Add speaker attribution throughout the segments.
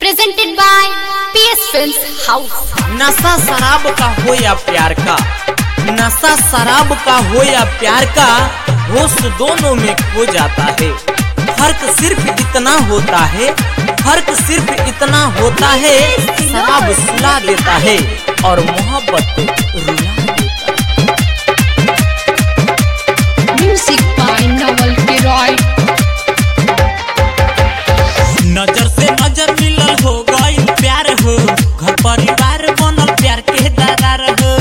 Speaker 1: presented by PS Films House.
Speaker 2: नशा शराब का हो या प्यार का नशा शराब का हो या प्यार का होश दोनों में खो जाता है फर्क सिर्फ इतना होता है फर्क सिर्फ इतना होता है शराब सुला देता है और मोहब्बत रुला देता है
Speaker 3: Music by Naval Kiroy.
Speaker 2: नजर से नजर मिलल हो गई प्यार हो घर परिवार बनल प्यार के दादार हो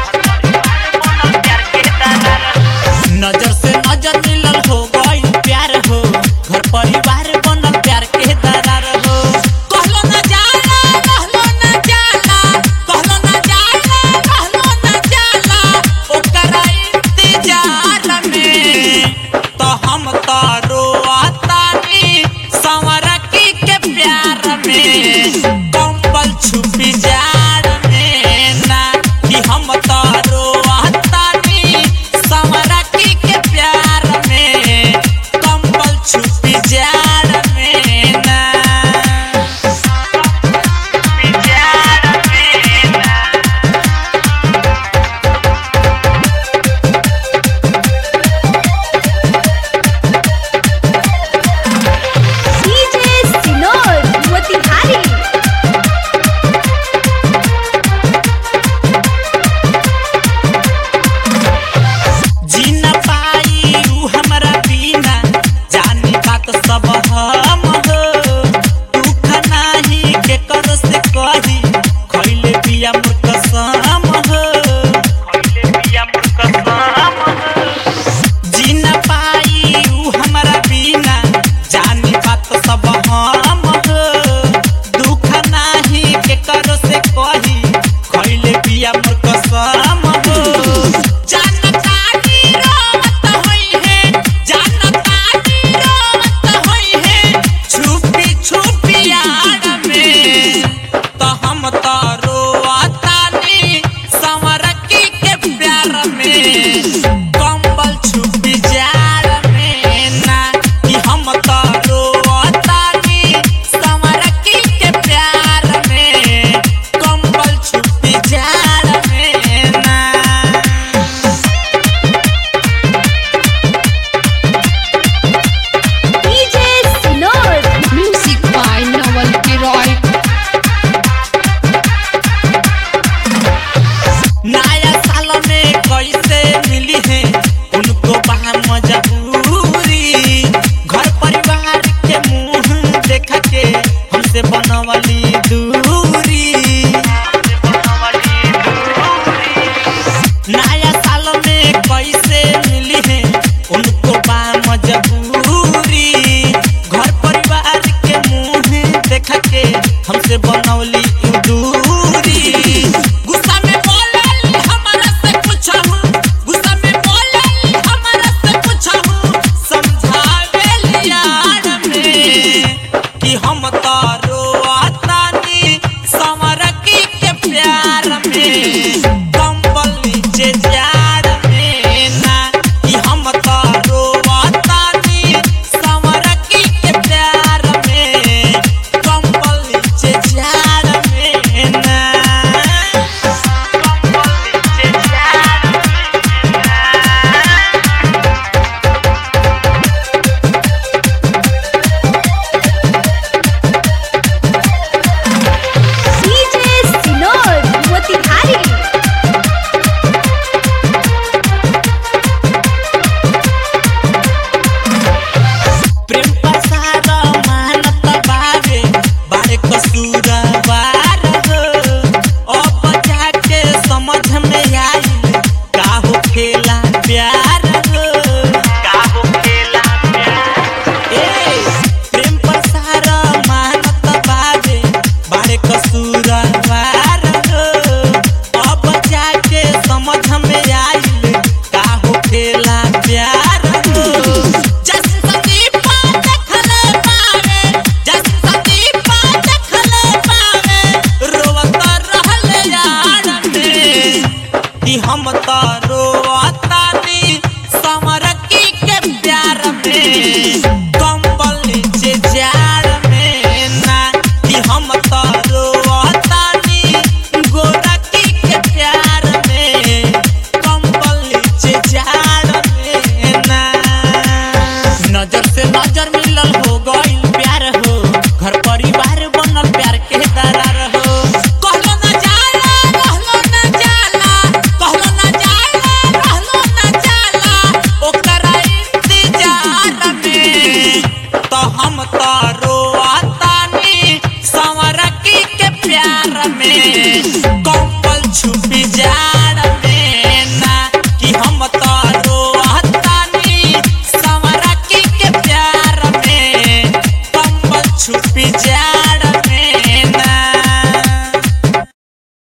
Speaker 2: नजर से नजर मिलल हो गई प्यार हो घर परिवार बनल प्यार के दादार हो कहलो न जाला कहलो न जाला कहलो न जाला कहलो न जाला ओकरा इंतजार में तो हम तो रोआतानी संवरकी के प्यार में कंबल छुपी जाड़ में ना कि हम तो रोआतानी संवरकी के प्यार में कंबल छुपी जाड़ में ना छुपी जाड़ में ना
Speaker 1: DJ Sinor, Motihari.
Speaker 2: जी न पाई ऊ हमरा बिना जानी बात सब हम हो दुख नाही के कर से कही खइले बिया मोर कसम हो खइले बिया मोर कसम हो जी न पाई ऊ हमरा बिना जानी बात सब हम हो दुख नाही के कर से कही खइले बिया मोर कसम हो जानतानी रोवत होई है जानतानी रोवत होई है छुपी छुपी यार में तो हम तो रोआतानी संवरकी के प्यार में कंबल छुपी जार में ना कि हम तो रोआतानी संवरकी के प्यार में कंबल छुपी जार में ना
Speaker 1: DJ Sinor.
Speaker 3: Music by Naval Kiroy.
Speaker 2: नया साल में कैसे मिली है उनको बाहर मजबूरी घर परिवार के मुंह देख के हमसे बनवली दूरी नया साल में कैसे मिली है उनको बा मजबूरी घर परिवार के मुंह देख के हमसे बनौली दूरी गुस्सा में बोलल हमरा से पूछहु गुस्सा में बोलल हमरा से पूछहु समझावे यार में कि हम तो रोआतानी संवरकी के प्यार में कंबल नीचे जार में ना कि हम तो रोआतानी संवरकी के प्यार में कंबल नीचे जार में ना कंबल नीचे जार में ना
Speaker 1: DJ Sinor, Motihari.
Speaker 2: प्रेम पसार मानत बारे बारे कसूरा नजर मिलल हो गइल प्यार